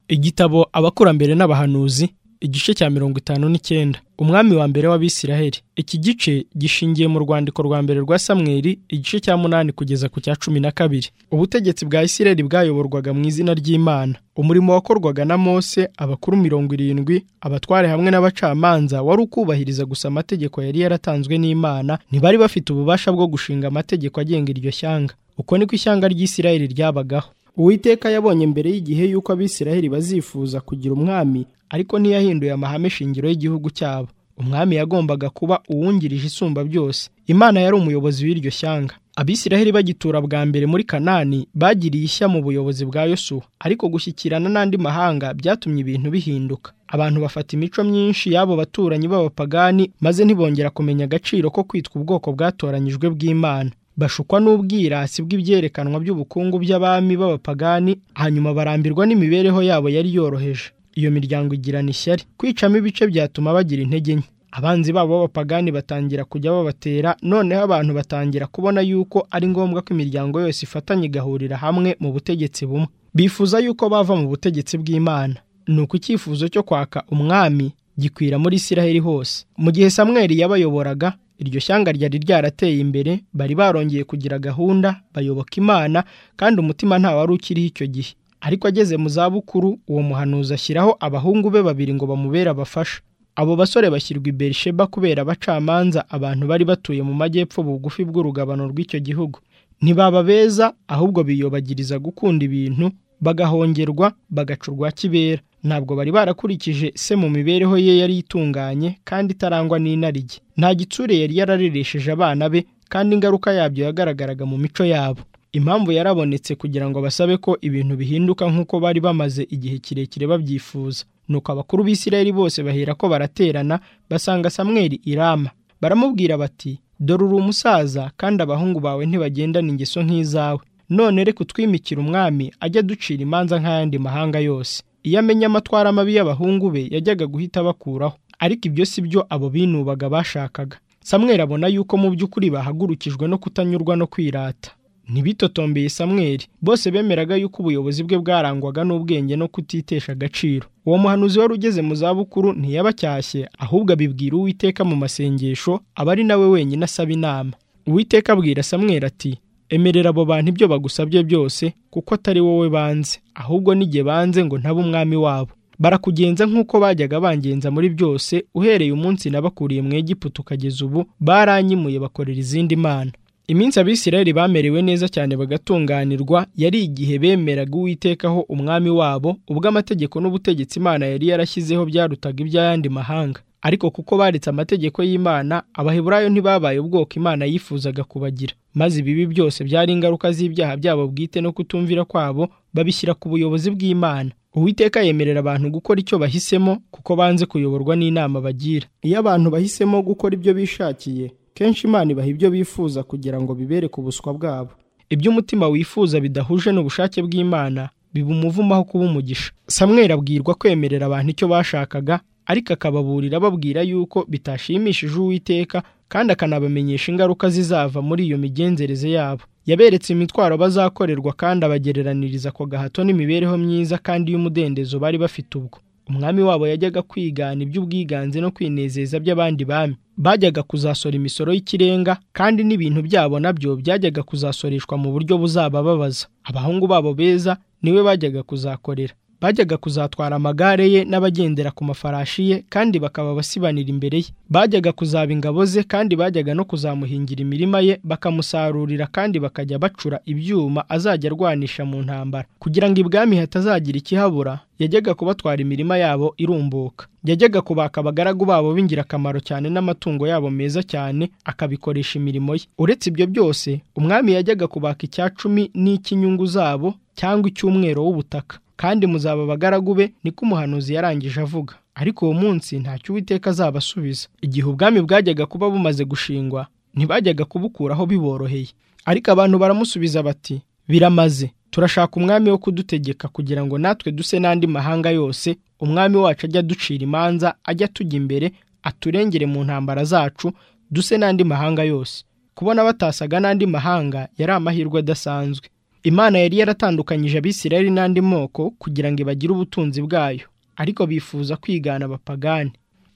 igitabo abakurambere n'abahanuzi igice cya mirongo itanu n'icyenda umwami wa mbere w'abisiraheli iki gice gishingiye mu rwandiko rwa mbere rwa samweri igice cya munani kugeza ku cya cumi na kabiri ubutegetsi bwa isiraheli bwayoborwaga mu izina ry'imana umurimo wakorwaga na mose abakuru mirongo irindwi abatware hamwe n'abacamanza wari ukubahiriza gusa amategeko yari yaratanzwe n'imana ntibari bafite ububasha bwo gushinga amategeko agenga iryo shyanga uko niko ishyanga ry'isiraheli ryabagaho uwiteka yabonye mbere y'igihe y'uko abisiraheli bazifuza kugira umwami ariko ntiyahinduye amahame shingiro y'igihugu cyabo umwami yagombaga kuba uwungirije isumba byose imana yari umuyobozi w'iryo shyanga abisiraheli bagitura bwa mbere muri kanani bagiriye ishya mu buyobozi bwa yosuwa ariko gushyikirana n'andi mahanga byatumye ibintu bihinduka abantu bafata imico myinshi y'abo baturanyi b'abapagani maze ntibongera kumenya agaciro ko kwitwa ubwoko bwatoranyijwe bw'imana bashukwa n'ubwirasi bw'ibyerekanwa by'ubukungu by'abami b'abapagani hanyuma barambirwa n'imibereho yabo yari yoroheje iyo miryango igirana ishyari kwicamo ibice byatuma bagira intege nke abanzi babo b'abapagani batangira kujya babatera noneho abantu batangira kubona yuko ari ngombwa ko imiryango yose ifatanya igahurira hamwe mu butegetsi bumwe bifuza yuko bava mu butegetsi bw'imana ni uko icyifuzo cyo kwaka umwami gikwira muri isiraheli hose mu gihe samweri yabayoboraga iryo shyanga ryari ryarateye imbere bari barongeye kugira gahunda bayoboka imana kandi umutima nta wari ukiriho icyo gihe ariko ageze mu zabukuru uwo muhanuzi ashyiraho abahungu be babiri ngo bamubere abafasha abo basore bashyirwa i berisheba kubera abacamanza abantu bari batuye mu majyepfo bugufi bw'urugabano rw'icyo gihugu ntibaba beza ahubwo biyobagiriza gukunda ibintu bagahongerwa bagaca urwa kibera ntabwo bari barakurikije se mu mibereho ye yari itunganye kandi itarangwa n'inarijye nta gitsure yari yarareresheje abana be kandi ingaruka yabyo yagaragaraga mu mico yabo impamvu yarabonetse kugira ngo basabe ko ibintu bihinduka nk'uko bari bamaze igihe kirekire babyifuza nuko abakuru b'isirayeli bose bahera ko baraterana basanga samweri irama baramubwira bati dore uri umusaza kandi abahungu bawe ntibagendana ingeso nk'izawe none reka utwimikira umwami ajya aducira imanza nk'ayandi mahanga yose iyo amenya amatwara mabi y'abahungu be yajyaga guhita abakuraho ariko ibyo si byo abo binubaga bashakaga samweri abona yuko mu by'ukuri bahagurukijwe no kutanyurwa no kwirata ntibitotombeye samweri bose bemeraga yuko ubuyobozi bwe bwarangwaga n'ubwenge no kutitesha agaciro uwo muhanuzi wari ugeze mu zabukuru ntiyabacyashye ahubwo abibwira uwiteka mu masengesho aba ari nawe wenyine asaba inama uwiteka abwira samweri ati emerera abo bantu ibyo bagusabye byose kuko atari wowe banze ahubwo n'igihe banze ngo ntabe umwami wabo barakugenza nk'uko bajyaga bangenza muri byose uhereye umunsi nabakuriye mu Egiputa ukageza ubu baranyimuye bakorera izindi mana iminsi abisirayeli bamerewe neza cyane bagatunganirwa yari igihe bemeraga uwitekaho umwami wabo ubwo amategeko n'ubutegetsi imana yari yarashyizeho byarutaga iby'ayandi mahanga ariko kuko baretse amategeko y'imana abaheburayo ntibabaye ubwoko imana yifuzaga kubagira maze ibibi byose byari ingaruka z'ibyaha byabo bwite no kutumvira kwabo babishyira ku buyobozi bw'imana uwiteka yemerera abantu gukora icyo bahisemo kuko banze kuyoborwa n'inama bagira iyo abantu bahisemo gukora ibyo bishakiye kenshi imana ibaha ibyo bifuza kugira ngo bibereke ubuswa bwabo ibyo umutima wifuza bidahuje n'ubushake bw'imana biba umuvumo aho kuba umugisha samweri abwirwa kwemerera abantu icyo bashakaga ariko akababurira ababwira yuko bitashimishije uwiteka kandi akanabamenyesha ingaruka zizava muri iyo migenzereze yabo yaberetse imitwaro bazakorerwa kandi abagereraniriza ako gahato n'imibereho myiza kandi y'umudendezo bari bafite ubwo umwami wabo yajyaga kwigana iby'ubwiganze no kwinezeza by'abandi bami bajyaga kuzasora imisoro y'ikirenga kandi n'ibintu byabo nabyo byajyaga kuzasoreshwa mu buryo buzabababaza abahungu babo beza niwe bajyaga kuzakorera bajyaga kuzatwara amagare ye n'abagendera ku mafarashi ye kandi bakaba abasibanira imbere ye bajyaga kuzaba ingabo ze kandi bajyaga no kuzamuhingira imirima ye bakamusarurira kandi bakajya bacura ibyuma azajya arwanisha mu ntambara kugira ngo ibwami hatazagira ikihabura yajyaga kubatwara imirima yabo irumbuka yajyaga kubaka abagaragu babo b'ingirakamaro cyane n'amatungo yabo meza cyane akabikoresha imirimo ye uretse ibyo byose umwami yajyaga kubaka icya cumi n'icy'inyungu zabo cyangwa icy'umwero w'ubutaka kandi muzaba abagaragu be niko umuhanuzi yarangije avuga ariko uwo munsi ntacyo uwiteka azabasubiza igihe ubwami bwajyaga kuba bumaze gushingwa ntibajyaga kubukuraho biboroheye ariko abantu baramusubiza bati biramaze turashaka umwami wo kudutegeka kugira ngo natwe duse n'andi mahanga yose umwami wacu ajya aducira imanza ajya atujya imbere aturengere mu ntambara zacu duse n'andi mahanga yose kubona batasaga n'andi mahanga yari amahirwe adasanzwe imana yari yaratandukanyije abisirayeli n'andi moko kugira ngo ibagire ubutunzi bwayo ariko bifuza kwigana abapagani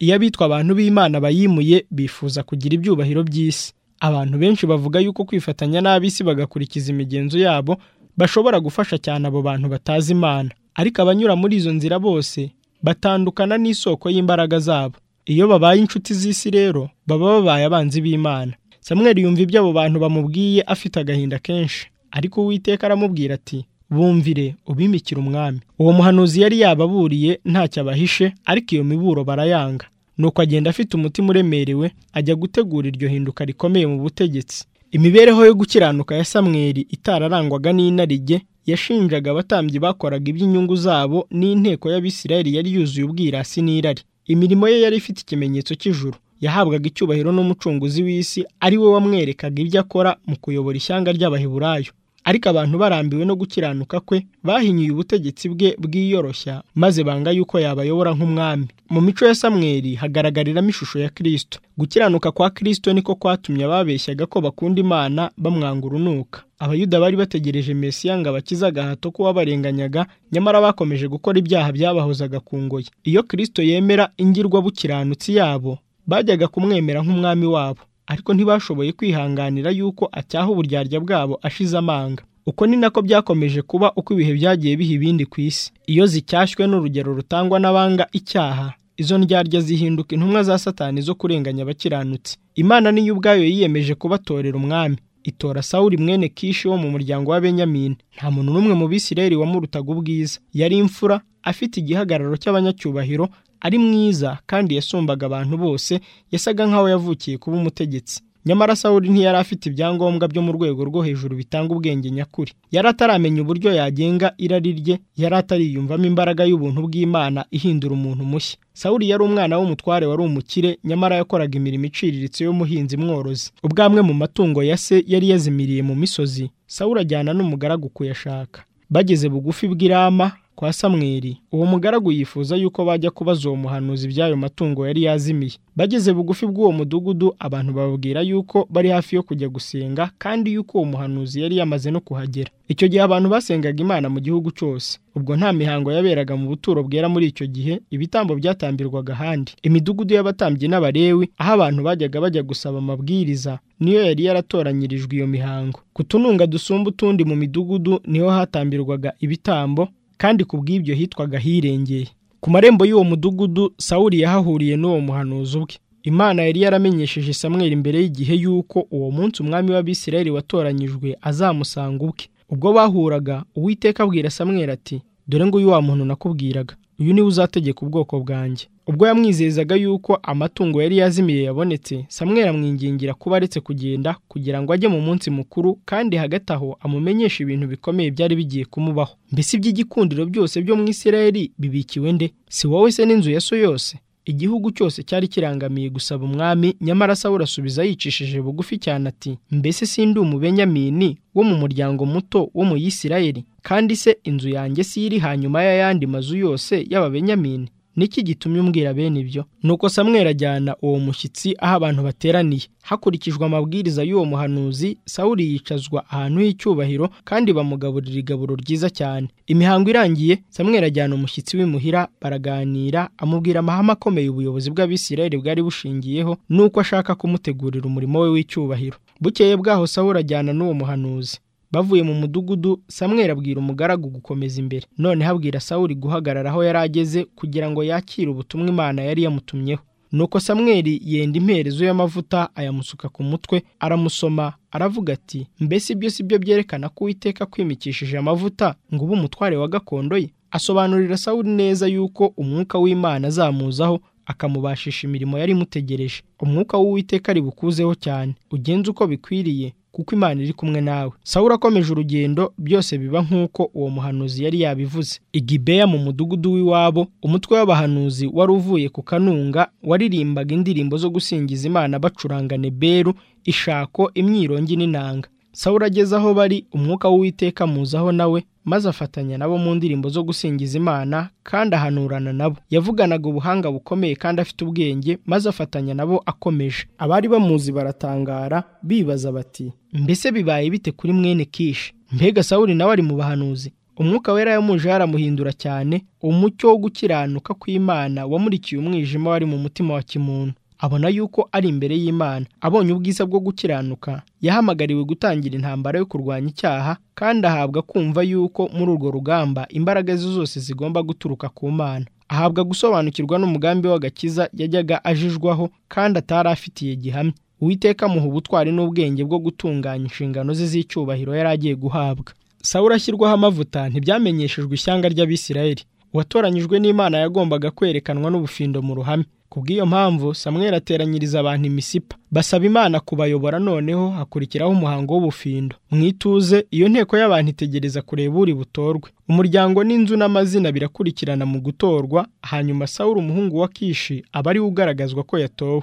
iyo abitwa abantu b'imana bayimuye bifuza kugira ibyubahiro by'isi abantu benshi bavuga yuko kwifatanya n'ab'isi bagakurikiza imigenzo yabo bashobora gufasha cyane abo bantu batazi imana ariko abanyura muri izo nzira bose batandukana n'isoko y'imbaraga zabo iyo babaye inshuti z'isi rero baba babaye abanzi b'imana Samuel yumva ibyo abo bantu bamubwiye afite agahinda kenshi ariko uwiteka aramubwira ati bumvire ubimikira umwami uwo muhanuzi yari yababuriye ntacyo abahishe ariko iyo miburo barayanga nuko agenda afite umutima uremerewe ajya gutegura iryo hinduka rikomeye mu butegetsi imibereho yo gukiranuka ya samweri itararangwaga n'inarijye yashinjaga abatambyi bakoraga iby'inyungu zabo n'inteko y'abisirayeli yari yuzuye ubwirasi n'irari imirimo ye yari ifite ikimenyetso cy'ijuru yahabwaga icyubahiro n'umucunguzi w'isi ari we wamwerekaga ibyo akora mu kuyobora ishyanga ry'abaheburayo ariko abantu barambiwe no gukiranuka kwe bahinyuye ubutegetsi bwe bwiyoroshya maze banga yuko yabayobora nk'umwami mu mico ya samweri hagaragariramo ishusho ya kirisito gukiranuka kwa kirisito niko kwatumye ababeshyaga ko bakunda imana bamwanga urunuka abayuda bari bategereje mesiya ngo abakize agahato k'uwabarenganyaga nyamara bakomeje gukora ibyaha byabahozaga ku ngoyi iyo kirisito yemera ingirwabukiranutsi yabo bajyaga kumwemera nk'umwami wabo ariko ntibashoboye kwihanganira yuko acyaha uburyarya bwabo ashize amanga uko ni nako byakomeje kuba uko ibihe byagiye biha ibindi ku isi iyo zicyashywe n'urugero rutangwa n'abanga icyaha izo ndyarya zihinduka intumwa za satani zo kurenganya abakiranutsi imana niyo ubwayo yiyemeje kubatorera umwami itora sawuri mwene kishi wo mu muryango wa benyamini nta muntu n'umwe mu bisirayeli wamurutaga ubwiza yari imfura afite igihagararo cy'abanyacyubahiro ari mwiza kandi yasumbaga abantu bose yasaga nk'aho yavukiye kuba umutegetsi nyamara sawuri ntiyari afite ibyangombwa byo mu rwego rwo hejuru bitanga ubwenge nyakuri yari ataramenya uburyo yagenga irari rye yari atariyumvamo imbaraga y'ubuntu bw'imana ihindura umuntu mushya sawuri yari umwana w'umutware wari umukire nyamara yakoraga imirimo iciriritse y'umuhinzi mworozi ubwamwe mu matungo ya se yari yazimiriye mu misozi sawuri ajyana n'umugaragu kuyashaka bageze bugufi bw'irama kwa samweri uwo mugaragu yifuza yuko bajya kubaza uwo muhanuzi iby'ayo matungo yari yazimiye bageze bugufi bw'uwo mudugudu abantu bababwira yuko bari hafi yo kujya gusenga kandi yuko uwo muhanuzi yari yamaze no kuhagera icyo gihe abantu basengaga imana mu gihugu cyose ubwo nta mihango yaberaga mu buturo bwera muri icyo gihe ibitambo byatambirwaga ahandi imidugudu y'abatambyi n'abarewi aho abantu bajyaga bajya gusaba amabwiriza niyo yari yaratoranyirijwe iyo mihango ku tununga dusumba utundi mu midugudu niho hatambirwaga ibitambo kandi ku bw'ibyo hitwaga hirengeye ku marembo y'uwo mudugudu sawuri yahahuriye n'uwo muhanuzi ubwe imana yari yaramenyesheje samweri imbere y'igihe y'uko uwo munsi umwami w'abisirayeli watoranyijwe azamusanga ubwe ubwo bahuraga uwiteka abwira samweri ati dore nguyu wa muntu nakubwiraga uyu niwe uzategeka ubwoko bwanjye ubwo yamwizezaga yuko amatungo yari yazimiye yabonetse samweri amwingingira kuba aretse kugenda kugira ngo ajye mu munsi mukuru kandi hagati aho amumenyeshe ibintu bikomeye byari bigiye kumubaho mbese iby'igikundiro byose byo mu isirayeli bibikiwe nde si wowe se n'inzu ya so yose igihugu cyose cyari kirangamiye gusaba umwami nyamara sawura asubiza yicishije bugufi cyane ati mbese sindi umubenyamini wo mu muryango muto wo mu yisirayeli kandi se inzu yanjye si iri hanyuma y'ayandi mazu yose y'ababenyamini niki gitumye umbwira bene ibyo nuko samweri ajyana uwo mushyitsi aho abantu bateraniye hakurikijwe amabwiriza y'uwo muhanuzi sawuri yicazwa ahantu h'icyubahiro kandi bamugaburira igaburo ryiza cyane imihango irangiye samweri ajyana umushyitsi w'imuhira baraganira amubwira amahame akomeye ubuyobozi bw'abisirayeli bwari bushingiyeho n'uko ashaka kumutegurira umurimo we w'icyubahiro bukeye bwaho sawuri ajyana n'uwo muhanuzi bavuye mu mudugudu samweri abwira umugaragu gukomeza imbere noneho abwira sawuri guhagarara aho yari ageze kugira ngo yakire ubutumwa imana yari yamutumyeho nuko samweri yenda imperezo y'amavuta ayamusuka ku mutwe aramusoma aravuga ati mbese ibyo si byo byerekana ko uwiteka kwimikishije amavuta ngo ube umutware wa gakondo ye asobanurira sawuri neza yuko umwuka w'imana azamuzaho akamubashisha imirimo yari imutegereje umwuka w'uwiteka ari bukuzeho cyane ugenze uko bikwiriye kuko imana iri kumwe nawe sawura akomeje urugendo byose biba nk'uko uwo muhanuzi yari yabivuze igibeya mu mudugudu w'iwabo umutwe w'abahanuzi wari uvuye ku kanunga waririmbaga indirimbo zo gusingiza imana bacuranga neberu ishako imyirongi n'inanga sawura ageze aho bari umwuka w'uwiteka muzaho nawe maze afatanya nabo mu ndirimbo zo gusingiza imana kandi ahanurana nabo yavuganaga ubuhanga bukomeye kandi afite ubwenge maze afatanya nabo akomeje abari bamuzi baratangara bibaza bati mbese bibaye bite kuri mwene kishi mbega sawuli nawe ari mu bahanuzi umwuka wera yamuje yaramuhindura cyane umucyo wo gukiranuka kw'imana wamurikiye umwijima wari mu mutima wa kimuntu abona yuko ari imbere y'imana abonye ubwiza bwo gukiranuka yahamagariwe gutangira intambara yo kurwanya icyaha kandi ahabwa kumva yuko muri urwo rugamba imbaraga ze zose zigomba guturuka ku mana ahabwa gusobanukirwa n'umugambi w'agakiza yajyaga ajijwaho kandi atari afitiye gihamya uwiteka amuha ubutwari n'ubwenge bwo gutunganya inshingano ze z'icyubahiro yari agiye guhabwa sawura ashyirwaho amavuta ntibyamenyeshejwe ishyanga ry'abisirayeli uwatoranyijwe n'imana yagombaga kwerekanwa n'ubufindo mu ruhame kubw'iyo mpamvu samweri ateranyiriza abantu imisipa basaba imana kubayobora noneho hakurikiraho umuhango w'ubufindo mu ituze iyo nteko y'abantu itegereza kureba uri butorwe umuryango n'inzu n'amazina birakurikirana mu gutorwa hanyuma sawura umuhungu wa kishi aba ariwe ugaragazwa ko yatowe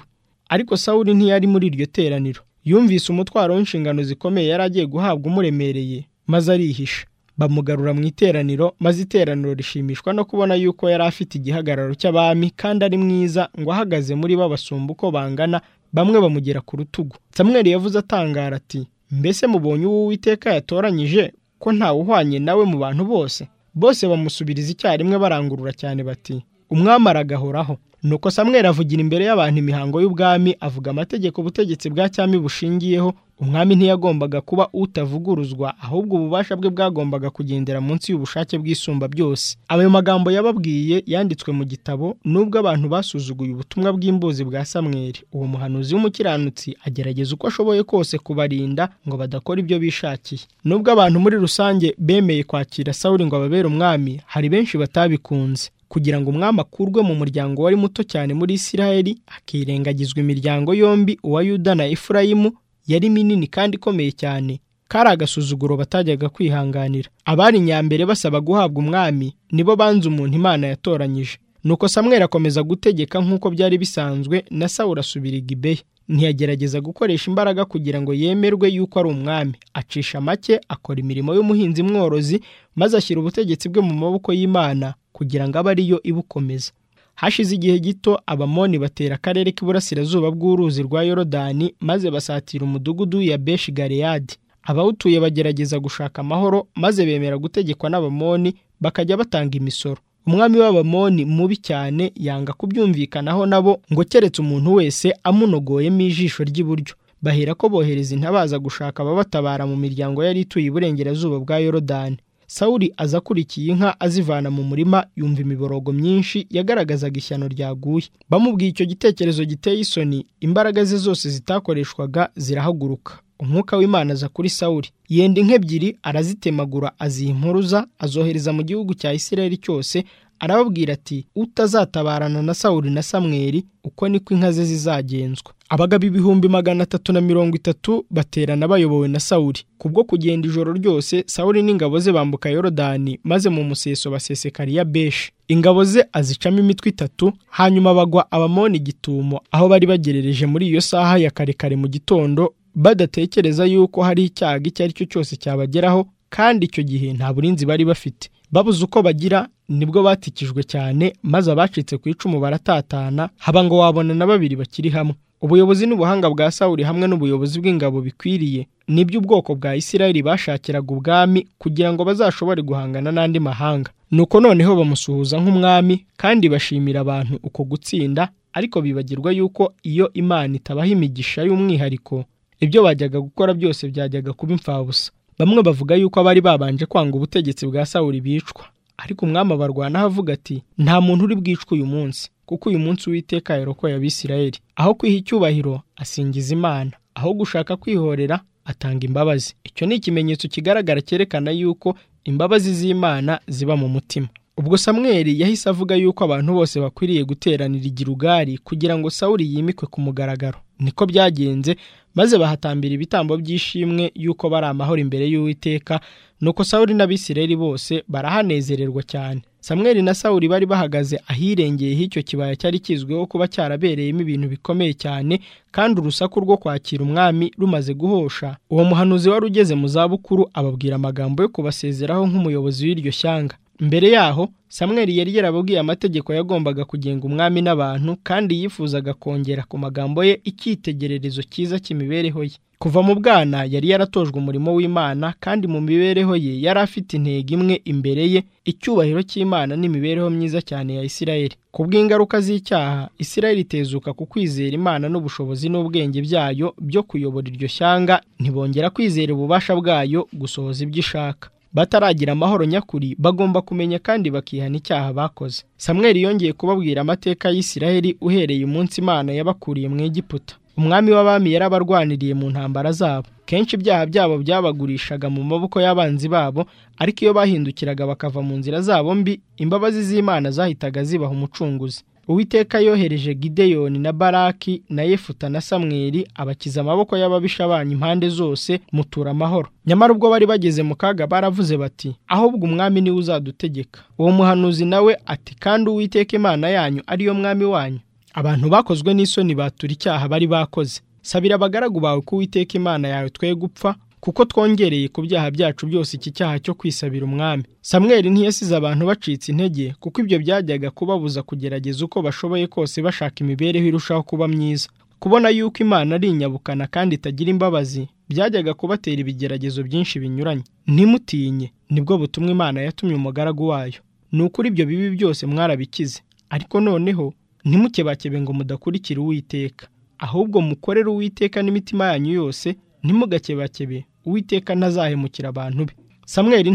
ariko sawuri ntiyari muri iryo teraniro yumvise umutwaro w'inshingano zikomeye yari agiye guhabwa umuremereye maze arihisha bamugarura mu iteraniro maze iteraniro rishimishwa no kubona yuko yari afite igihagararo cy'abami kandi ari mwiza ngo ahagaze muri bo basumba uko bangana bamwe bamugera ku rutugu samweri yavuze atangara ati mbese mubonye uwo uwiteka yatoranyije ko ntawe uhwanye nawe mu bantu bose bose bamusubiriza icyarimwe barangurura cyane bati umwami aragahoraho nuko samweri avugira imbere y'abantu imihango y'ubwami avuga amategeko ubutegetsi bwa cyami bushingiyeho umwami ntiyagombaga kuba utavuguruzwa ahubwo ububasha bwe bwagombaga kugendera munsi y'ubushake bw'isumba byose ayo magambo yababwiye yanditswe mu gitabo nubwo abantu basuzuguye ubutumwa bw'imbuzi bwa samweri uwo muhanuzi w'umukiranutsi agerageza uko ashoboye kose kubarinda ngo badakora ibyo bishakiye nubwo abantu muri rusange bemeye kwakira sawuri ngo ababere umwami hari benshi batabikunze kugira ngo umwami akurwe mu muryango wari muto cyane muri isiraheli akirengagizwa imiryango yombi uwa yuda na efurayimu yari minini kandi ikomeye cyane kari agasuzuguro batajyaga kwihanganira abari nyambere basaba guhabwa umwami nibo banze umuntu imana yatoranyije nuko samweri akomeza gutegeka nk'uko byari bisanzwe na sawura asubira i gibeya ntiyagerageza gukoresha imbaraga kugira ngo yemerwe yuko ari umwami acisha make akora imirimo y'umuhinzi mworozi maze ashyira ubutegetsi bwe mu maboko y'imana kugira ngo abe ariyo ibukomeza hashize igihe gito abamoni batera akarere k'iburasirazuba bw'uruzi rwa yorodani maze basatira umudugudu ya beshi gareyadi abawutuye bagerageza gushaka amahoro maze bemera gutegekwa n'abamoni bakajya batanga imisoro umwami w'abamoni mubi cyane yanga kubyumvikanaho nabo ngo keretse umuntu wese amunogoyemo ijisho ry'iburyo bahera ko bohereza intabaza gushaka ababatabara mu miryango yari ituye iburengerazuba bwa yorodani sawuri aza akurikiye inka azivana mu murima yumva imiborogo myinshi yagaragazaga ishyano ryaguye bamubwiye icyo gitekerezo giteye isoni imbaraga ze zose zitakoreshwaga zirahaguruka umwuka w'imana aza kuri sawuri yenda inka ebyiri arazitemagura aziha impuruza azohereza mu gihugu cya isiraheli cyose arababwira ati utazatabarana na sawuri na samweri uko niko inka ze zizagenzwa abagabo ibihumbi magana atatu na mirongo itatu baterana bayobowe na sawuri kubwo kugenda ijoro ryose sawuri n'ingabo ze bambuka yorodani maze mu museso basesekariya beshi ingabo ze azicamo imitwe itatu hanyuma bagwa abamoni igitumo aho bari bagerereje muri iyo saha ya kare kare mu gitondo badatekereza yuko hari icyago icyo ari cyo cyose cyabageraho kandi icyo gihe nta burinzi bari bafite babuze uko bagira nibwo batikijwe cyane maze abacitse ku icumu baratatana haba ngo wabona na babiri bakiri hamwe ubuyobozi n'ubuhanga bwa sawuri hamwe n'ubuyobozi bw'ingabo bikwiriye nibyo ubwoko bwa isirayeli bashakiraga ubwami kugira ngo bazashobore guhangana n'andi mahanga nuko noneho bamusuhuza nk'umwami kandi bashimira abantu uko gutsinda ariko bibagirwa yuko iyo imana itabaha imigisha y'umwihariko ibyo bajyaga gukora byose byajyaga kuba imfabusa bamwe bavuga yuko abari babanje kwanga ubutegetsi bwa sawuri bicwa ariko umwami abarwanaho avuga ati nta muntu uri bwicwe uyu munsi kuko uyu munsi uwiteka yarokoye abisirayeli aho kwiha icyubahiro asingiza imana aho gushaka kwihorera atanga imbabazi icyo ni ikimenyetso kigaragara cyerekana yuko imbabazi z'imana ziba mu mutima ubwo samweri yahise avuga yuko abantu bose bakwiriye guteranira igirugari kugira ngo sawuri yimikwe ku mugaragaro niko byagenze maze bahatambira ibitambo by'ishimwe yuko bari amahoro imbere y'uwiteka nuko sawuri n'abisirayeli bose barahanezererwa cyane samweri na sawuri bari bahagaze ahirengeye h'icyo kibaya cyari kizwiho kuba cyarabereyemo ibintu bikomeye cyane kandi urusaku rwo kwakira umwami rumaze guhosha uwo muhanuzi wari ugeze mu zabukuru ababwira amagambo yo kubasezeraho nk'umuyobozi w'iryo shyanga mbere yaho samweri yari yarababwiye amategeko yagombaga kugenga umwami n'abantu kandi yifuzaga kongera ku magambo ye icyitegererezo cyiza cy'imibereho ye kuva mu bwana yari yaratojwe umurimo w'imana kandi mu mibereho ye yari afite intego imwe imbere ye icyubahiro cy'imana n'imibereho myiza cyane ya isirayeli ku bw'ingaruka z'icyaha isirayeli itezuka ku kwizera imana n'ubushobozi n'ubwenge byayo byo kuyobora iryo shyanga ntibongera kwizera ububasha bwayo gusohoza ibyo ishaka bataragira amahoro nyakuri bagomba kumenya kandi bakihana icyaha bakoze samweri yongeye kubabwira amateka y'isirayeli uhereye umunsi imana yabakuriye mu egiputa umwami w'abami yarabarwaniriye mu ntambara zabo kenshi ibyaha byabo byabagurishaga mu maboko y'abanzi babo ariko iyo bahindukiraga bakava mu nzira zabo mbi imbabazi z'imana zahitaga zibaha umucunguzi uwiteka yohereje gideyoni na baraki na yefuta na samweri abakiza amaboko y'ababisha banyu impande zose mutura amahoro nyamara ubwo bari bageze mu kaga baravuze bati ahubwo umwami niwe uzadutegeka uwo muhanuzi nawe ati kandi uwiteka imana yanyu ariyo mwami wanyu abantu bakozwe n'isoni batura icyaha bari bakoze sabira abagaragu bawe ko uwiteka imana yawe twe gupfa kuko twongereye ku byaha byacu byose iki cyaha cyo kwisabira umwami samweri ntiyasize abantu bacitse intege kuko ibyo byajyaga kubabuza kugerageza uko bashoboye kose bashaka imibereho irushaho kuba myiza kubona yuko imana ari inyabukana kandi itagira imbabazi byajyaga kubatera ibigeragezo byinshi binyuranye ntimutinye nibwo butumwa imana yatumye umugaragu wayo ni ukuri ibyo bibi byose mwarabikize ariko noneho ntimukebakebe ngo mudakurikire uwiteka ahubwo mukorere uwiteka n'imitima yanyu yose ntimugakebakebe uwiteka ntazahemukira abantu be samweri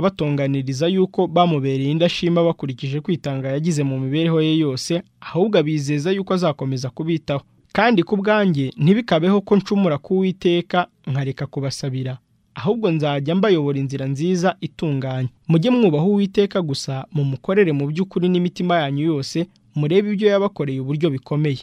ntarakabatonganiriza yuko bamubereye indashima bakurikije kwitanga yagize mu mibereho ye yose ahubwo abizeza yuko azakomeza kubitaho kandi ku bwanjye ntibikabeho ko ncumura ku uwiteka nkareka kubasabira ahubwo nzajya mbayobora inzira nziza itunganye mujye mwubaha uwiteka gusa mumukorere mu by'ukuri n'imitima yanyu yose murebe ibyo yabakoreye uburyo bikomeye